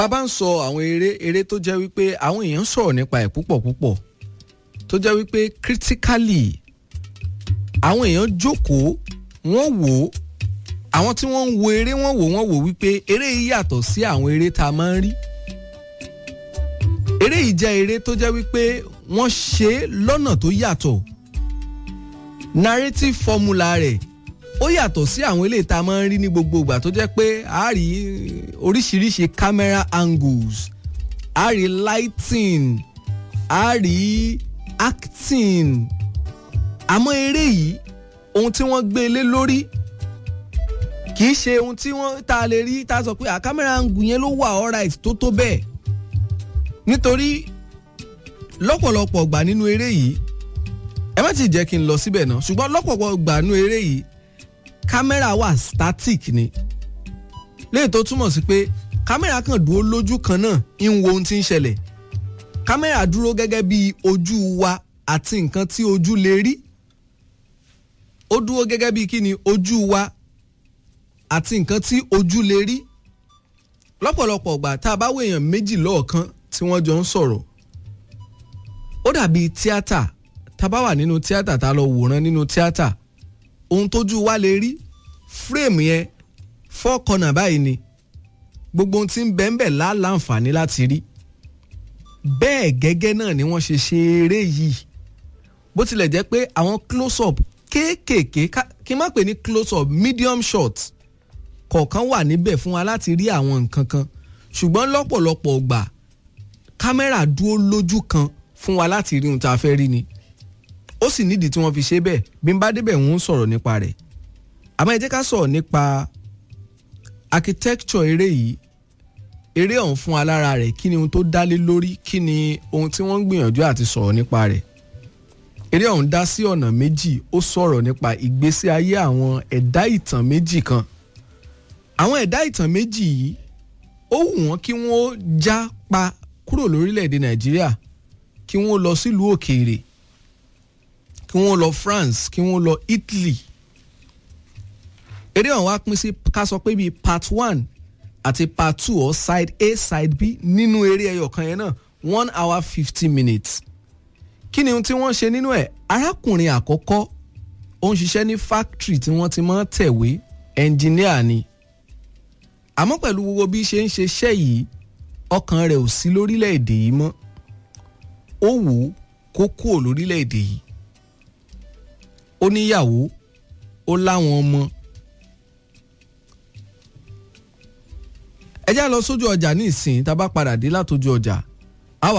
bàbá ń sọ àwọn eré eré tó jẹ́ wípé àwọn èèyàn sọ̀rọ̀ nípa ẹ̀ púpọ̀ púpọ̀ tó jẹ́ wípé critically àwọn èèyàn jókòó wọ́n wò ó àwọn tí wọ́n ń wo eré wọ́n wò wọ́n wò wípé eré yìí yàtọ̀ sí àwọn eré tá a máa ń rí eré yìí jẹ́ eré tó jẹ́ wípé wọ́n ṣe é lọ́nà tó yàtọ̀ narrative formula rẹ̀ ó yàtọ̀ sí àwọn eléyìí tá a máa ń rí ní gbogbo ìgbà tó jẹ́ pé a rí oríṣiríṣi camera angles a rí lighting a rí acting àmọ́ eré yìí ohun tí wọ́n gbé lé lórí kì í ṣe ohun tí wọ́n tá a lè rí tá a sọ pé à camera angle yẹn ló wà alright tó tó bẹ́ẹ̀ nítorí lọ́pọ̀lọpọ̀ gbà nínú eré yìí ẹ má ti jẹ́ kí n lọ síbẹ̀ náà ṣùgbọ́n lọ́pọ̀lọpọ̀ gbà nínú eré yìí kámẹ́rà wà static ni léyìí tó túmọ̀ sí pé kámẹ́rà kan dúró lójú kan náà ń wo ohun tí ń ṣẹlẹ̀ kámẹ́rà dúró gẹ́gẹ́ bí ojú wa àti nǹkan tí ojú lè rí ó dúró gẹ́gẹ́ bí kí ni ojú wa àti nǹkan tí ojú lè rí lọ́pọ̀lọpọ̀ gbà tá a bá wo èèyàn méjì lọ́ọ̀kan tí wọ́n jọ ń sọ̀rọ̀ ó dàbí tíátà tá a bá wà nínú tíátà tá a lọ wòran nínú tíátà ohun tójú wa lè rí fírèmù yẹn four corner báyìí ni gbogbo ohun tí ń bẹ ń bẹ láǹfààní láti rí bẹ́ẹ̀ gẹ́gẹ́ náà ni wọ́n ṣe ṣe eré yìí bó tilẹ̀ jẹ́ pé àwọn close up kéékèèké kí n má pè ní close up medium shot kọ̀ọ̀kan wà níbẹ̀ fún wa láti rí àwọn nǹkan kan ṣùgbọ́n lọ́pọ̀lọpọ̀ gbà kámẹ́rà dúró lójú kan fún wa láti rí ohun tá a fẹ́ rí ni ó sì nídìí tí wọ́n fi ṣe bẹ́ẹ̀ bí n bá débẹ̀ wọ́n ń sọ̀rọ̀ nípa rẹ̀ àmọ́ ẹ jẹ́ ká sọ̀rọ̀ nípa architecture eré yìí eré ọ̀hún fún wa lára rẹ̀ kí ni ohun tó dá lé lórí kí ni ohun tí wọ́n ń gbìyànjú àti sọ̀rọ̀ nípa rẹ̀ eré ọ̀hún dá sí ọ̀nà méjì ó sọ̀rọ̀ nípa ìgbésí ayé àwọn ẹ̀dá ìtàn méjì kan àwọn ẹ̀dá ìtàn méjì yìí ó wù wọ́n kí wọ́n já pa kúrò lórílẹ̀‐èdè nàìjíríà kí wọ́n lọ sílùú òkèèrè kí wọ́n lọ France kí wọ́n lọ Italy eré ọ̀hún wá pín sí ká sọ pé bíi part one àti part two or side A side B nínú eré ẹyọ kan yẹn náà one hour fifty minutes kí ni ohun tí wọ́n ṣe nínú ẹ̀ arákùnrin àkọ́kọ́ ó ń ṣiṣẹ́ ní factory tí wọ́n ti máa ń tẹ̀wé engineer ni àmọ́ pẹ̀lú gbogbo bí ṣe ń ṣiṣẹ́ yìí ọkàn rẹ̀ ò sí lórílẹ̀‐èdè yìí mọ́ ó wù ú kó kúrò lórílẹ̀‐èdè yìí ó níyàwó ó láwọn ọmọ ẹ já lọ sójú ọjà ní ìsìn tá a bá padà dé látọjú ọjà